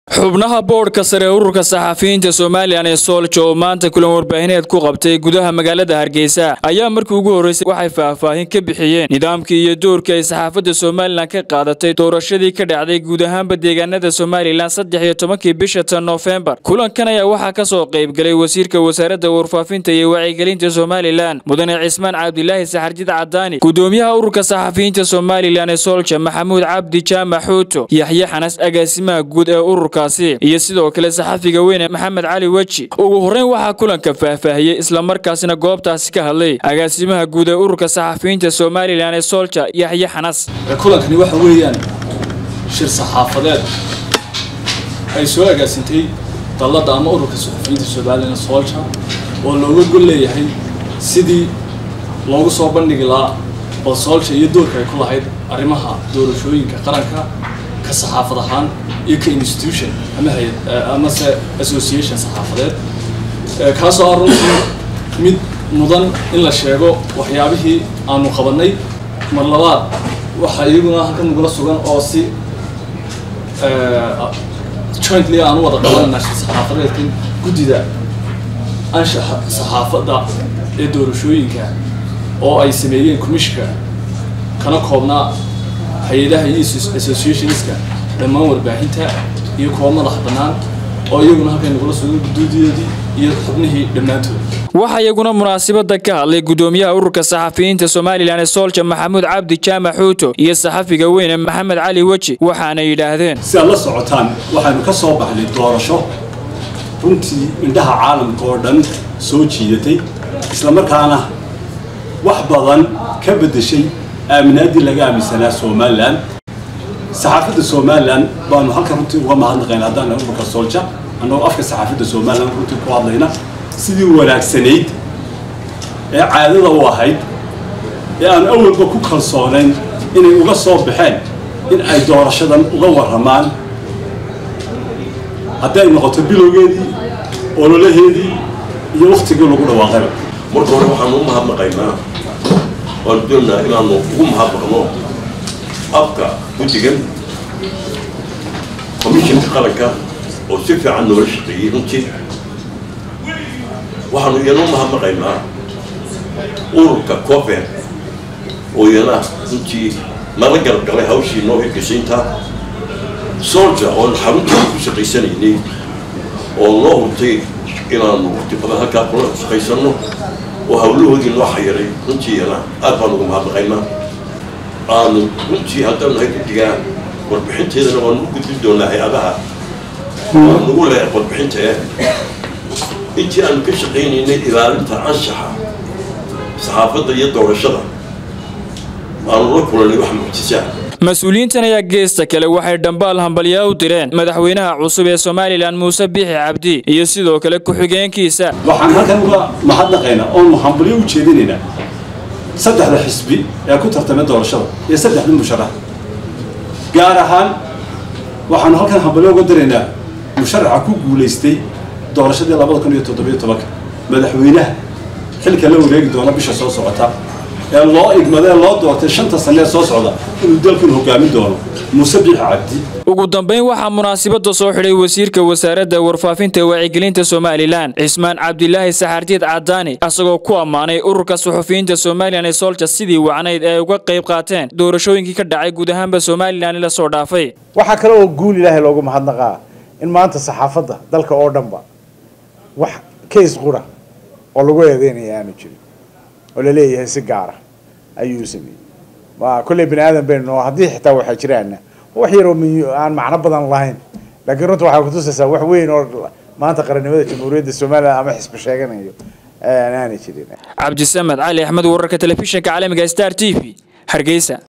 xubnaha boodhka sare ee ururka saxafiyiinta somalilan ee soolja oo maanta kulan warbaahineed ku qabtay gudaha magaalada hargeysa ayaa markii ugu horreysay waxay faahfaahin ka bixiyeen nidaamkii iyo doorkii ay saxaafadda somalilan ka qaadatay doorashadii ka dhacday guud ahaanba deegaanada somalilan saddex iyo tobankii bisha tan noofembar kulankan ayaa waxaa ka soo qaybgalay wasiirka wasaaradda warfaafinta iyo wacyigelinta somalilan mudane cismaan cabdilaahi saxarjid cadaani gudoomiyaha ururka saxafiyiinta somalilan ee soolja maxamuud cabdi jaamac xuuto yaxye xanas agaasimaha guud ee ururka iyo sidoo kale saxafiga weyne maxamed cali weji ugu horreyn waxaa kulanka faahfaahiyey islamarkaasina goobtaasi ka hadlay agaasimaha guud ee ururka saxafiyiinta somalilan ee soolja yaxye xanas kulankani waxa weeyaan shir saxaafadeed ay soo agaasintay dalladda ama ururka saxafiyiinta somalilan ee soolja oo looga gol leeyahay sidii loogu soo bandhigi lahaa bal soolja iyo doorka ay ku lahayd arrimaha doorashooyinka qaranka ka saxaafad ahaan iyo ka institution ama hay amase association saxaafadeed kaasoo ah runtii mid mudan in la sheego waxyaabihii aanu qabanay mar labaad waxaa iyaguna halkan nagula sugan oo si jointly aan u wada qabanana saxaafadeedkan guddida anshaxa saxaafadda ee doorashooyinka oo ay sameeyeen commissionka kana koobnaa hay-adaha iyo associationska dhammaan warbaahinta iyo kuwa madax bannaan oo iyaguna halkay nagula sugan guduudiyoodii iyo xubnihii dhammaantood waxaa iyaguna munaasabada ka hadlay gudoomiyaha ururka saxafiyiinta somalilan ee soolja maxamuud cabdi jaamac xuuto iyo saxafiga weyne maxamed cali weji waxaana yidhaahdeen si aad la socotaan waxaynu ka soo baxnay doorasho runtii indhaha caalamka oo dhan soo jiidatay islamarkaana wax badan ka beddeshay aaminaaddii laga aaminsanaa somalilan saxaafadda somalilan baanu halkan runtii uga mahadnaqayna haddaan ururka soolja annagoo afka saxaafadda somalilan runtii ku hadlayna sidii wanaagsanayd ee caadada u ahayd ee aan awalba ku kalsoonayn inay uga soo baxeen in ay doorashadan uga warramaan hadday noqoto bilowgeedii ololaheedii iyo wakhtigii lagu dhawaaqayba marka hore waxaanu u mahadnaqaynaa waanu doonaynaa inaanu ugu mahadnaqno afka guddigan commissionka qaranka oo si fiican noola shaqeeyey runtii waxaanu iyana u mahadnaqaynaa ururka cofer oo iyana runtii nala garab galay hawshii noo hirgashaynta solja oon xaruntii ku shaqaysanaynay oo noo hurtay inaanu waqti badan halkaa kula shaqaysanno oo hawlahoodii noo xayiray runtii iyana aad baan ugu mahadnaqaynaa aanu runtii haddaan nahay guddigaa warbixinteedana waanu u gudbin doonaa hay-adaha waa nagu leh warbixinta eh intii aanu ka shaqaynaynay ilaalinta anshaxa saxaafadda iyo doorashada aanu la kulanay wax mucjisaa mas-uuliyiintan ayaa geesta kale waxay dhambaal hambalyaa u direen madaxweynaha cusub ee somalilan muuse biixi cabdi iyo sidoo kale ku-xigeenkiisa waxaan halkan uga mahadnaqaynaa oonu hambalyo u jeedinaynaa saddexda xisbi ee ku tartamay doorashada iyo saddexda musharax gaar ahaan waxaanu halkan hambalyo uga diraynaa musharaxa ku guulaystay doorashadii labada kun iyo toddobiyo tobanka madaxweynaha xilka la wareegi doona bisha soo socota ee loo igmadee loo doortay shanta sanee soo socda inuu dalkan hogaamin doono muuse biixi cabdi ugu dambayn waxaa munaasabada soo xidhay wasiirka wasaaradda warfaafinta wacyigelinta somalilan cismaan cabdilaahi saxarjiid cadaani isagoo ku ammaanay ururka suxufiyiinta somalilan ee soolja sidii wacnayd ee ay uga qayb qaateen doorashooyinkii ka dhacay guud ahaanba somalilan la soo dhaafay waxaa kale oo guul ilaahay loogu mahadnaqaa in maanta saxaafadda dalka oo dhanba wax kays qura oo lagu eedeynaya aanu jirin oo laleeyahay si gaara ayuu sameeyey ma kolley bani aadan baynu haddii xitaa waxaa jiraana wax yaroo aan macno badan lahayn laakiin runta waxaa kutusaysaa wax weyn oo maanta qarannimada jamhuuriyadda somalilan ama xisbi sheeganayo aanay jirin cabdisamed cali axmed wararka telefishinka caalamiga star t v hargeysa